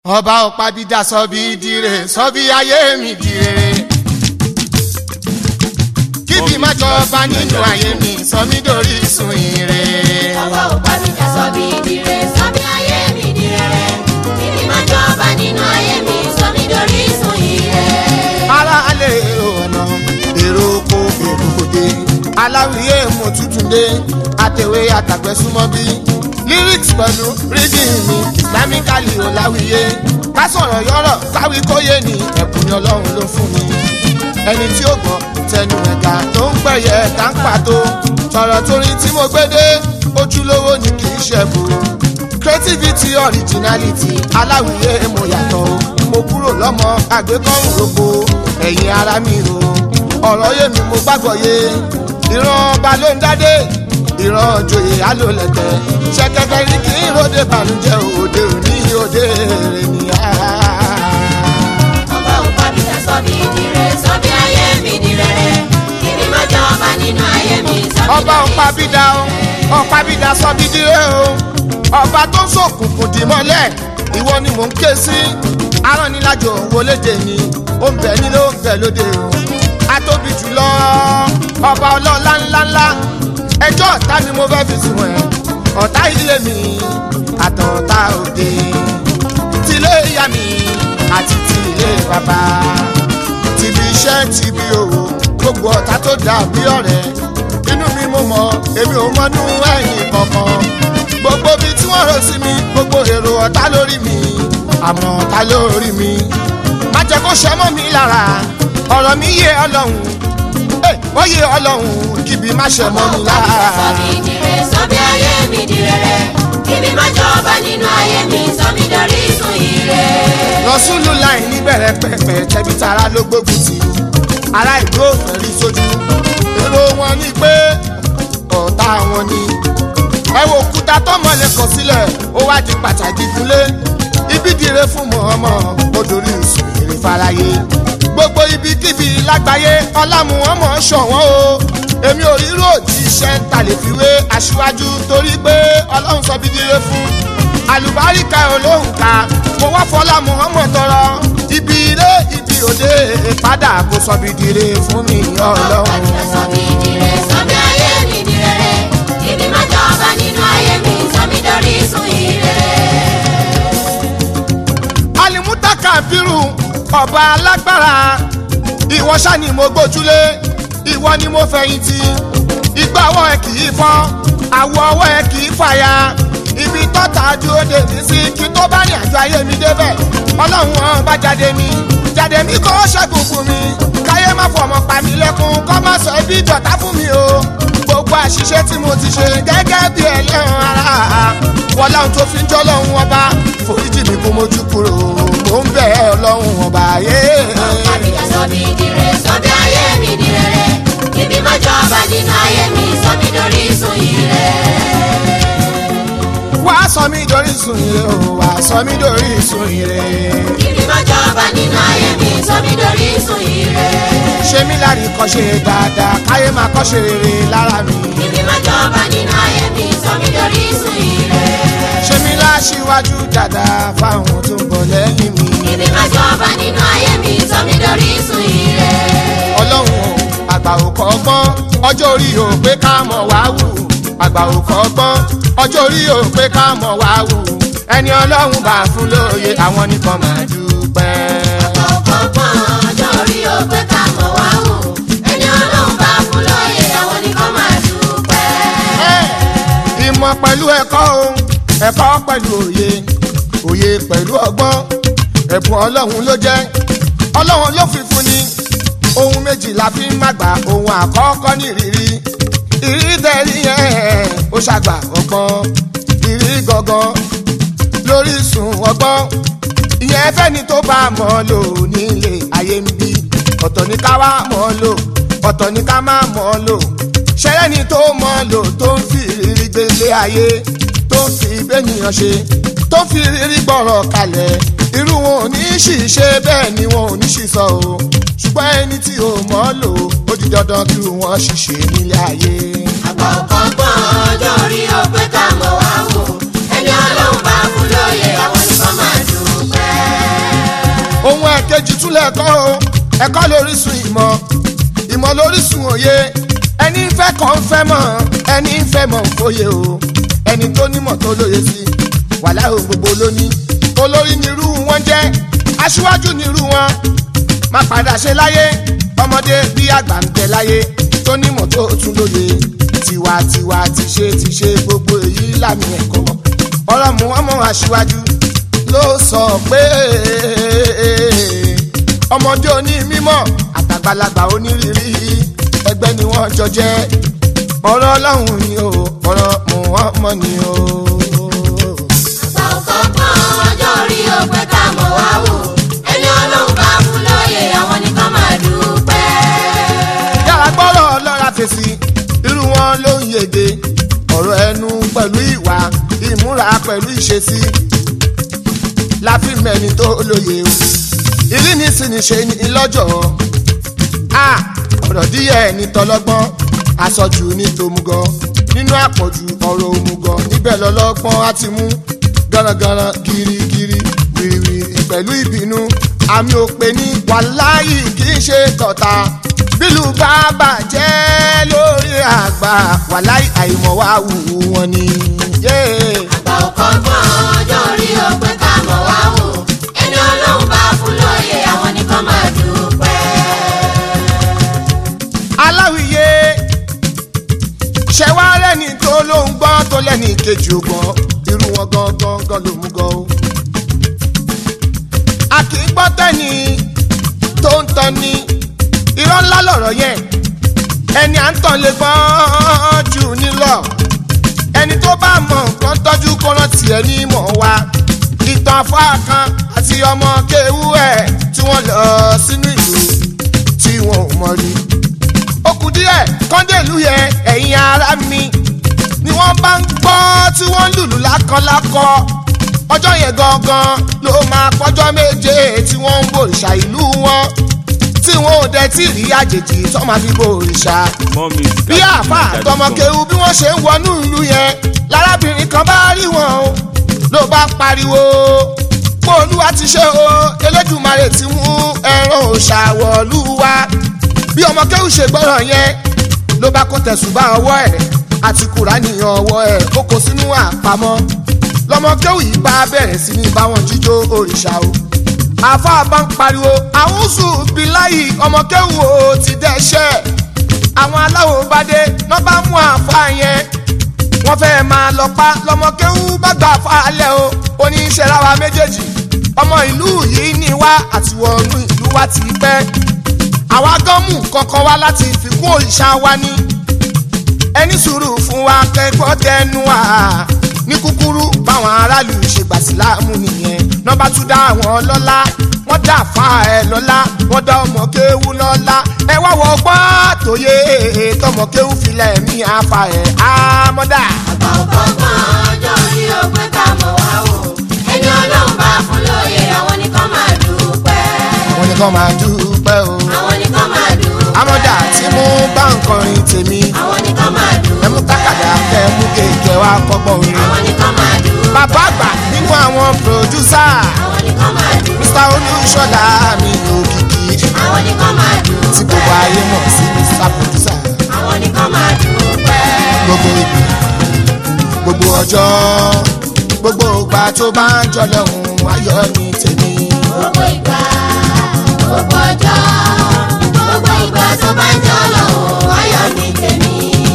ọba ọ̀pábídà sọ bí dire sọ bí ayé mi dire. kíbi má jọba nínú ayé mi sọ mí dórí sun ire. ọwọ́ òpábídà sọ bí dire sọ bí ayé mi dire kíbi má jọba nínú ayé mi sọ mí dorí sun ire. ara alẹ́ èrò ọ̀nà èrò oko èrò òde aláwìyé mo tuntun dé àtẹ̀wé àtàgbẹ́ súnmọ́ bí lyrics pẹ̀lú reading mi islamically ò láwìyé ká sọ̀rọ̀ yọ̀rọ̀ káwí kóyè ní ẹ̀bùn ni ọlọ́run ló fún mi ẹni tí ó gbọ́ tẹnu ẹ̀ka tó ń gbẹ̀yẹ ká ń pàtó sọ̀rọ̀ torí tí mo gbé dé ojúlówó ni kì í ṣẹ̀bù creativity originality aláwìyé mo yàtọ̀ o mo kúrò lọ́mọ àgbékọ́rùn roko ẹ̀yìn ara mi ro ọ̀rọ̀ yé mi mo gbàgbọ́ yé ìran ọba ló ń dádé ìran òjòyè alólẹ̀tẹ̀ ṣẹ̀kẹ̀kẹ̀ ní kí n ròde bànújẹ́ òde òní òde èrè nìyà. ọwọ́ òpábídà sọ bí dire sọ bí ayé mi dire kíbi má jọba nínú ayé mi sọ mí ọba dorí sun ọ̀pábídà o ọ̀pábídà sọ bí dire o ọba tó sòkùnkùn dì mọ́lẹ̀ ìwọ ni mò ń ké sí aránnilájò wọlédè ni ó ń bẹ nílé ó ń bẹ lóde o atóbi jùlọ ọba ọlọ́lá ńláńlá ẹjọ́ ọ̀tá ni mo fẹ́ fi sùn ẹ̀ ọ̀tá ilé mi àtọ̀ọ̀tá òde tilé ìyá mi àti ti ilé bàbá tìbí iṣẹ́ tìbí òwò gbogbo ọ̀tá tó dàbí ọ̀rẹ́ inú mi mo mọ̀ èmi ò mọ́nú ẹ̀yìn kankan gbogbo bíi tí wọ́n rò sí mi gbogbo èrò ọ̀tá lórí mi àmọ́ ọ̀tá lórí mi má jẹ́ kó ṣẹ́ mọ́ mi lára ọ̀rọ̀ mi yé ọlọ́run ẹ̀ wọ́n yé ọlọ́run kíbi má ṣẹ́ mọ́ mi lára. sọ bí dire sọ bí ayé mi dire kíbi má jọba nínú ayé mi sọ mí dorí sun ire. rọ́súlù láì níbẹ̀rẹ̀ pẹ̀pẹ̀ tẹ̀bí tara ló gbógun tì ará ìlú òfin rí sójú èrò wọn ni pé ọ̀tá wọn ni ẹ wo òkúta tọmọlẹ kọ sílẹ̀ ó wá di pàtàkì fúnlé ibi dire fún mọ̀ọ́mọ́ odòrí ìsùn èrè faraye gbogbo ibikíbi lágbàáyé ọlámù ọmọ ṣọ̀wọ́n o èmi ò rírò tí iṣẹ́ ń ta lè fi wé aṣíwájú torí pé ọlọ́run sọ bí dire fún àlùbáríkà olóhùn ká mo wá fọlá muhammed tọrọ ibi ilé ibi òde padà kó sọ bí dire fún mi ọlọ́run. Ọ̀pábídà sọ bí dire sọ bí ayé mi dire kíbi má jọba nínú ayé mi sọ mí dorí sun ire. alimutaka biru ọba alágbára ìwọ ṣá ni mo gbójúlé ìwọ ni mo fẹ̀yìntì ìgbà ọwọ́ ẹ kì í fọ́ àwọ̀ ọwọ́ ẹ kì í fàya ibi tọ́ta dúró dè mí sí kí tó bá ní àjọ ayé mi débẹ̀ ọlọ́run wọn bá jáde mi jáde mi kó ṣẹ́gun fún mi káyé má fọmọ pa mí lẹ́kún kọ́ má sọ ibi ìdọ̀tá fún mi o gbogbo àṣìṣe tí mo ti ṣe gẹ́gẹ́ bí ẹlẹ́ran ara wọlé ohun tó fi ń jọ́ lọ́hún ọba foríjì mi kó mojú kúrò mò ń bẹ̀ ẹ́ ọlọ́hún ọba yé. Ọ̀pábídà sọ bí dire sọ bí ayé mi dire kíbi má jọba nínú ayé mi sọ mí dorí sun ire. wá sọ mí dorí sùn ire o wá sọ mí dorí sùn ire. kíbi má jọba nínú ayé mi sọ mí dorí sun ire. ṣé mi lárí kọ́ ṣe dáadáa káyé máa kọ́ ṣe rere lára mi. kíbi má jọba nínú ayé mi sọ mí dorí sun ire. ṣé mi láṣíwájú dáadáa fáwọn tó ń bọ̀ lẹ́yìn mi. kíbi má jọba nínú ayé mi sọ mí dorí sun ire. ọlọ́run o àgbà ò kọ́ gbọ́n ọjọ́ orí o pé ká mọ̀ wá wù àgbà ò kọ́ gbọ́n ọjọ́ orí o pé ká mọ̀ wá wù ẹni ọlọ́run bá fún lóye àwọn nìkan máa dúpẹ́. ọ̀pọ̀pọ̀n ọjọ́ orí ó pé ká mọ̀ wá wò ẹni ọlọ́run bá fún lóye àwọn nìkan máa dúpẹ́. ìmọ̀ pẹ̀lú ẹ̀kọ́ o ẹ̀kọ́ pẹ̀lú òye òye pẹ̀lú ọgbọ́n ẹ̀bùn ọlọ́run ló jẹ́ ọlọ́run ló fi fún ni ohun méjì la fi ń màgbà ohun àkọ́kọ́ ní ìrírí ìrírí tẹ̀rí yẹn ó ṣàgbà ọgbọ́n ìrírí gangan lórí sùn ọgbọ́n ìyẹn fẹ́ni tó bá mọ̀ ọ́ lò nílé ayé ń bí ọ̀tọ̀ ní ká wá mọ̀ ọ́ lò ọ̀tọ̀ ní ká má mọ̀ ọ́ lò ṣẹlẹ̀ ni tó mọ̀ ọ́ lò tó ń fi ìrírí gbélé ayé tó ń fi bẹ́nìyàn ṣe tó ń fi ìrírí gbọ́rọ̀ kalẹ̀ irú wọn ò ní ṣìṣe bẹ́ẹ̀ ni wọn ò ní ṣìṣọ o ṣùgbọ́n ẹni tí ò mọ̀ ọ́ lò ó di dandan kí wọ́n ṣìṣe nílé ayé. ọ̀pọ̀pọ̀n ọjọ́ orí ó pé ká mọ̀ wá wò ẹni ọlọ́run bá fún lóye àwọn nìkan máa dúpẹ́. méjì tún lẹ́kọ́ o ẹ̀kọ́ lórísun ìmọ̀ ìmọ̀ lórísun òye ẹni ń fẹ́ kàn ń fẹ́ mọ̀ ẹni ń fẹ́ mọ̀ ń fòye o ẹni tó nímọ̀ tó lóye sí wàhálà ohun gbogbo lóní olórí nírú wọn jẹ́ aṣíwájú nírú wọn má padà ṣe láyé ọmọdé bí àgbà ń bẹ láyé tó nímọ̀ tó tún lóye tiwantiwa ti ṣe ti ṣe gbogbo èyí lámì ẹ̀kọ́ ọ̀rọ̀ mú ọmọ aṣíwájú ló sọ pé ọmọdé oní mímọ́ àtàgbàlagbà onírírí ẹgbẹ́ ni wọ́n jọ jẹ́ ọ̀rọ̀ ọlọ́run ni o ọ̀rọ̀ mú ọmọ ni o. àgbà ọkọ̀ pọ́n ọjọ́ orí òpè ká mọ̀ wá wò ẹni ọlọ́run bá fún lóye àwọn nìkan máa dúpẹ́. yàrá gbọ́rọ̀ lọ́ra fèsì irú wọn ló ń yege ọ̀rọ̀ ẹnu pẹ̀lú ìwà ìmúra pẹ̀lú ìṣesí láfi mẹ́ni tó lóye o ìlú ní sinmi ṣe ní lọ́jọ́ a ọ̀rọ̀ díẹ̀ ní tọlọ́gbọ́n aṣojú ní tòmùgọ̀ nínú àpọ̀jù ọ̀rọ̀ òmùgọ̀ níbẹ̀ lọ́lọ́gbọ́n á ti mú gánragánra girigiri wìrìwìrì pẹ̀lú ìbínú àmì òpè ní wàláyì kì í ṣe tọ̀ta bílù bá bàjẹ́ lórí àgbà wàláyì àìmọ̀ wá wù wọ́n ni. Yeah àgbà ọkọ̀ pọ́n ọjọ́ orí òpè ká mọ̀ wá wò ẹni ọlọ́run bá fún lóye àwọn nìkan máa dúpẹ́. aláwìyé ṣẹwárẹ́ ni tó ló ń gbọ́ tó lẹ́ni kejì ògbọ́n irú wọn gangan gan ló mú gan o. a kì í gbọ́ tẹ́ni tó ń tan ni irọ́ ńlá lọ̀rọ̀ yẹn ẹni à ń tàn lè gbọ́n jù ní lọ ẹni tó bá mọ nǹkan tọ́jú kó rántí ẹ ní mọ̀ wá ìtàn afáà kan àti ọmọ kéwú ẹ̀ tí wọ́n lọ sínú ìlú tí wọn ò mọ̀ rí ó kù díẹ̀ kọ́ńdẹ̀lú yẹn ẹ̀yin ara mi ni wọ́n bá ń gbọ́ tí wọ́n ń lùlù lákọ́lákọ́ ọjọ́ yẹn gangan ló máa pọ́jọ́ méje tí wọ́n ń bòrìṣà ìlú wọn tí wọn ò dẹ̀ tí rí àjèjì tó máa fi bòrìṣà More music. bí àáfà àtọmọkéwu bí wọ́n ṣe ń wọnú ìlú yẹn lárábìnrin kan bá rí wọn o ló bá pariwo pé olúwa ti ṣe o elédùmarè ti mú ẹran òṣàwọ̀lú wa bí ọmọkéwu ṣe gbọ́rọ̀ yẹn ló bá kó tẹ̀sùbá ọwọ́ ẹ̀ àti kùránì ọwọ́ ẹ̀ ó kó sínú àpamọ́ lọmọkéwu yìí bá bẹ̀rẹ̀ sí ní báwọn jíjó òrìṣà o àfa bá ń pariwo àwùsù bíláyì ọmọkéwu o ti dẹ́ṣẹ̀ àwọn aláwo bá dé lọ́ bá mú àfa yẹn wọ́n fẹ́ máa lọ pa lọ́mọkéwú bá gbà falẹ̀ o oníṣẹ́ ráwa méjèèjì ọmọ ìlú yìí ní wá àti wọnú ìlú wa ti pẹ́ àwa gan mú kankan wá láti fikún òrìṣà wa ní ẹni sùúrù fún wa kẹ́gbọ́ tẹnu wa ní kúkúrú báwọn aráàlú ṣe gbà síláàmù nìyẹn nọ́mbà tún dá àwọn lọ́lá wọ́n dá fa ẹ lọ́lá wọ́n dá ọmọ kéwú lọ́lá ẹ wá wọ gbọ́ àtòyé tọmọ kéwú filẹ̀ mí àfa ẹ̀ àmọ́dá. àgbà ọkọ̀ pọ́n ọjọ́ orí òpè ká mọ̀ wá wò ẹni ọlọ́run bá fún lóye àwọn nìkan máa dúpẹ́. àwọn nìkan máa dúpẹ́ o. àwọn nìkan máa dúpẹ́. àmọ́dá tí mo bá ń kọrin tèmi àwọn nìkan máa dúpẹ́. ẹ mú tákàdá kẹ mú kéèké wá kọ́gbọ́n orin. àwọn nìkan máa dúpẹ́. bàbá àgbà nínú àwọn pòdúsà àwọn nìkan máa dúpẹ́. mr olúṣọlá mi òkìkí àwọn nìkan máa dúpẹ́. tí gbogbo ayé mọ̀ sí mr producer. àwọn nìkan máa dúpẹ́. gbogbo ìgbà gbogbo ọjọ́ gbogbo ìgbà tó bá ń jọ lọ́hùn ayọ̀ ní tèmi. gbogbo ìgbà gbogbo ọjọ́ gbogbo ìgbà tó bá ń jọ lọ́wọ́ ayọ̀ ní tèmi.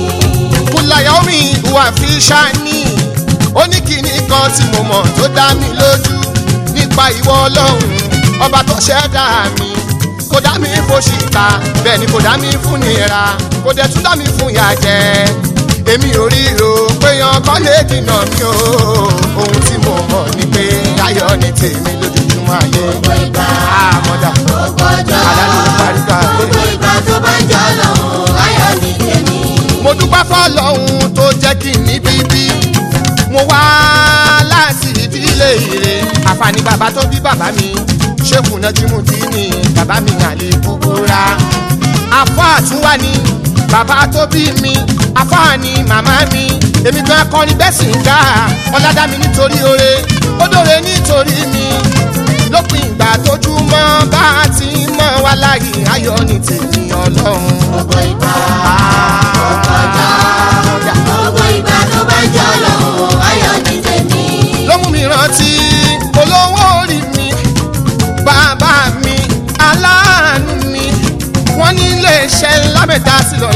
kúláyà omi ìwà fi ṣáání ó ní kíní kan tí mo mọ̀ tó dá mi lójú nípa ìwọ ọlọ́run ọba tó ṣẹ̀dá mi kò dá mi fòṣìkà bẹ́ẹ̀ ni kò dá mi fún nira kò dẹ̀ tún dá mi fún ìyà jẹ èmi ò ríro pé yan kọ́ lè dènà mi o ohun tí mo mọ̀ ni pé ayọ̀ ní tèmi lójoojúmọ́ ayé gbogbo ìgbà àmọ́dá gbogbo ọjọ́ àdánù parípa gbogbo ìgbà tó bá ń jọ lọ́wọ́ ayọ̀ ní tèmi. mo dúpẹ́ fọlọ́hún tó jẹ́ kí n ní bíbí mo wá láti ìdílé ire àfààní bàbá tó bí bàbá mi ṣéèkù Nájímùdínì bàbá mi àlè kúkúrá afọ àtúwá ni bàbá tó bí mi afọ àní màmá mi èmi gan akọrin bẹ́ẹ̀ sì ń dá ọ̀làdá mi nítorí oore ó dòre nítorí mi lópin ìgbà tójúmọ́ bá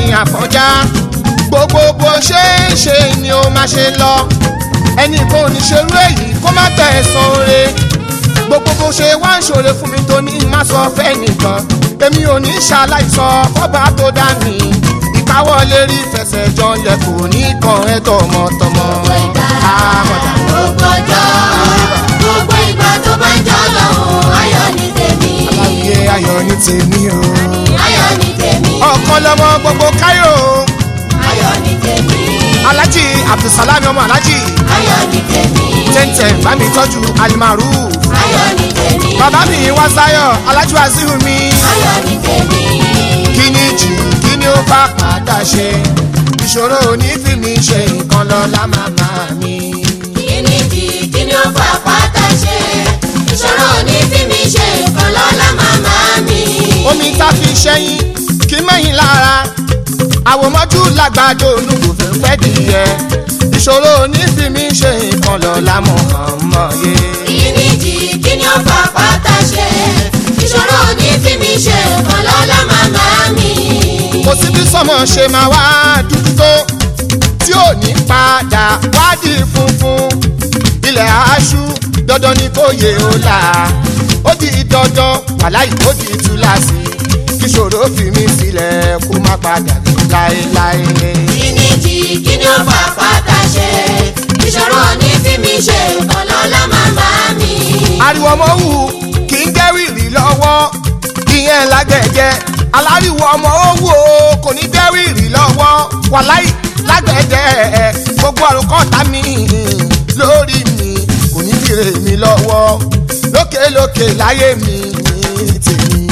àfọ̀njá gbogbo bó ṣe ń ṣe ni ó máa ṣe lọ ẹnì kan ò ní ṣerú èyí kó má tẹ̀ ẹ́ san oore gbogbo bó ṣe wá ń ṣòro fún mi tó ní má sọ fẹ́ nìkan èmi ò ní ṣaláìsọ fọ́ba tó dá mi ìkáwọ́lé rí fẹsẹ̀ jọlẹ̀ kò ní kan ẹ̀ tọmọtọmọ. gbogbo ìgbà àmọ̀dá. gbogbo ọjọ́ gbogbo ìgbà tó bá ń jọ lọ́hùn ayọ̀ ní tèmi aláwìyé ayọ̀ ní tèmi o. ayọ̀ ní tèmi ọ̀kan lọmọ gbogbo káyọ̀ ayọ̀ ní tèmi alhaji abdulsalami ọmọ alhaji ayọ̀ ní tèmi tẹ́ntẹ́n bá mi tọ́jú alimaru ayọ̀ ní tèmi bàbá mi wá sáyọ̀ alhaji wasiu mi ayọ̀ ní tèmi kí ni jì kí ni ó bá padà ṣe ìṣòro òní fi mi ṣe nǹkan lọ́la màmá mi. kíni di kíni ó fà pátá ṣe ìṣòro ní bí mi ṣe nǹkan lọ́la màmá mi. omi tá fi ṣẹ́yìn kí mẹ́yìn lára àwòmọ́jú làgbàdo olùkò fẹ́ pẹ́ dìyẹ ìṣòro òní fi mi ṣe nǹkan lọ́la mọ̀ọ́mọ́ yé. kíni di kíni ó fà pátá ṣe ìṣòro ní bí mi ṣe nǹkan lọ́la màmá mi. kò sí bí sọmọ ṣe máa wá dúdú tó tí ò ní padà wádìí funfun ilẹ̀ aṣú dandan ni kò yé o là ó di dandan wàláì ó di túláàsì kíṣòro fi mí sílẹ̀ kó má padà ní láéláé. kíni di kíni ó fà pátá ṣe ìṣòro ní bí mi ṣe nǹkan lọ́la màmá mi. ariwo ọmọ wù kì í dẹ́rìrì lọ́wọ́ ìyẹn lágbẹ̀jẹ̀ aláriwo ọmọ owó kò ní dẹ́rìrì lọ́wọ́ wàláì lágbẹ̀jẹ̀ gbogbo àròkọ́ta mi lórí mi kò ní bìrè mi lọ́wọ́ lókèlókè láyé mi ní tèmi.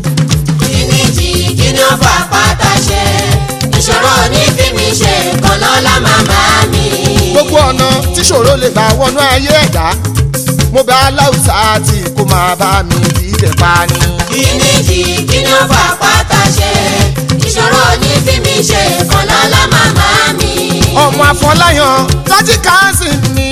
kíni di kíni ó fà pátá ṣe ìṣòro ní bí mi ṣe nǹkan lọ́la màmá mi. gbogbo ọ̀nà tíṣòro lè gbà wọnú ayé ẹ̀dá mo bẹ aláùsá tí kò máa bá mi dídẹ̀ pa ni. kíni di kíni ó fà pátá ṣe ìṣòro ní bí mi ṣe nǹkan lọ́la màmá mi. ọmọ afọláyàn tọ́jú káàsì ni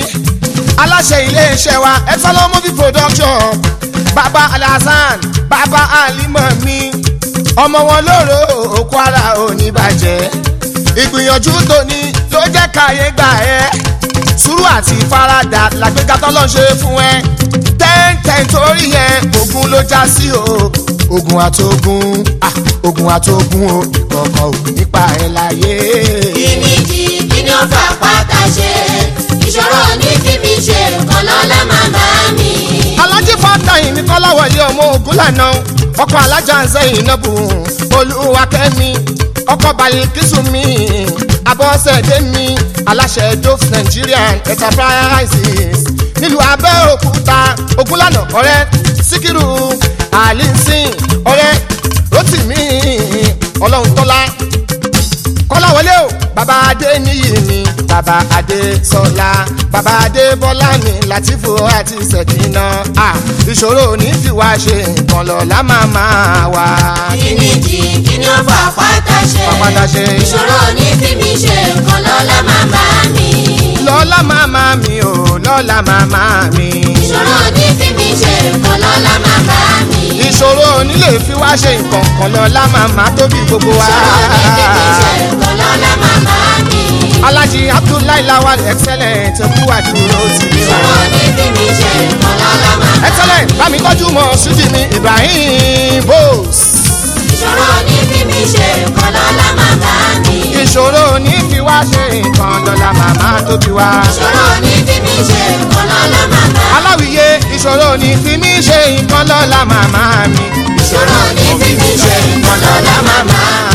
aláṣẹ iléeṣẹ́ wa ẹ̀sọ́lọ́ movie production baba alhassan baba alimọ̀ mi ọmọ wọn lóró òkú ara òní bàjẹ́ ìgbìyànjú tóní ló jẹ́ káyé gbà ẹ́ sùúrù àti ìfaradà làgbéga tọ́lọ́ ṣe fún ẹ tẹ́ǹtẹ́ǹ torí yẹn ogun ló já sí o ogun àtogun ah, ogun àtogun o ìkọ̀kọ̀ ò nípa ẹ̀ láyé. kíni di kíni ó fà pátá ṣe ìṣòro ní bí mi ṣe nǹkan lọ́la màmá mi. alájí fàtàyìn ní kọ́láwọlé ọmọ ogun lànà ọkọ̀ alájà ń sẹ́yìn náà bù olúwakẹ́mi ọkọ̀ balikísù mi abọ́sẹ̀dé mi aláṣẹ dof nigerian enterprises nílùú abẹ́òkúta ogunlànà ọ̀rẹ́ síkírù àlìsìn ọ̀rẹ́ rotimi ọlọ́runtọ́lá kọ́láwọlé o bàbá adé níyì mi bàbá adé sọlá bàbá adé bọ́lá mi látìfò àti sẹ̀kínà à ìṣòro ní fi wá ṣe nǹkan lọ́la máa máa wá. kíni di kíni ó fà pátá ṣe Pàpàtà ṣe. ìṣòro ní bí mi ṣe nǹkan lọ́la màmá mi. lọ́la màmá mi ò lọ́la màmá mi. ìṣòro ní bí mi ṣe nǹkan lọ́la màmá mi. ìṣòro nílé fi wá ṣe nǹkan kan lọ́la màmá tóbi gbogbo wa. ìṣòro ní bí mi ṣe nǹkan lọ́la màmá mi. alájí abdullahi lawal excellent kú àdúró tì mí. ìṣòro ní bí mi ṣe nǹkan lọ́la màmá mi. excellent bámi tọ́jú mọ́ sídìí mi ibrahim bose. ìṣòro ní bí mi ṣe nǹkan lọ́la màmá mi. ìṣòro ní fi wá ṣe nǹkan lọ́la màmá tó bí wá. ìṣòro ní bí mi ṣe nǹkan lọ́la màmá mi. aláwìyé ìṣòro ní fi mí ṣe nǹkan lọ́la màmá mi. ìṣòro ní bí mi ṣe nǹkan lọ́la màmá mi.